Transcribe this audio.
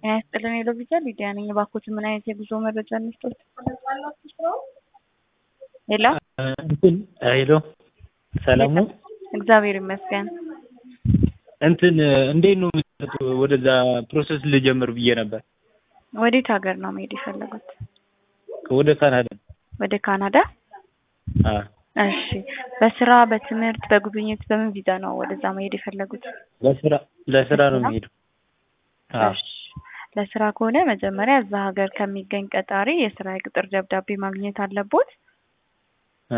ጤና ይስጥልን ሄሎ ቪዛ ሊዲያ ነኝ። እባክዎት ምን አይነት የጉዞ መረጃ እንስጦት? ሄሎ እንትን ሄሎ ሰላም ነው? እግዚአብሔር ይመስገን። እንትን እንዴት ነው የምትሰጡ? ወደዛ ፕሮሰስ ልጀምር ብዬ ነበር። ወዴት ሀገር ነው መሄድ የፈለጉት? ወደ ካናዳ። ወደ ካናዳ? አዎ እሺ። በስራ በትምህርት በጉብኝት በምን ቪዛ ነው ወደዛ መሄድ የፈለጉት? ለስራ ለስራ ነው የሚሄደው። አዎ እሺ። ለስራ ከሆነ መጀመሪያ እዛ ሀገር ከሚገኝ ቀጣሪ የስራ የቅጥር ደብዳቤ ማግኘት አለቦት።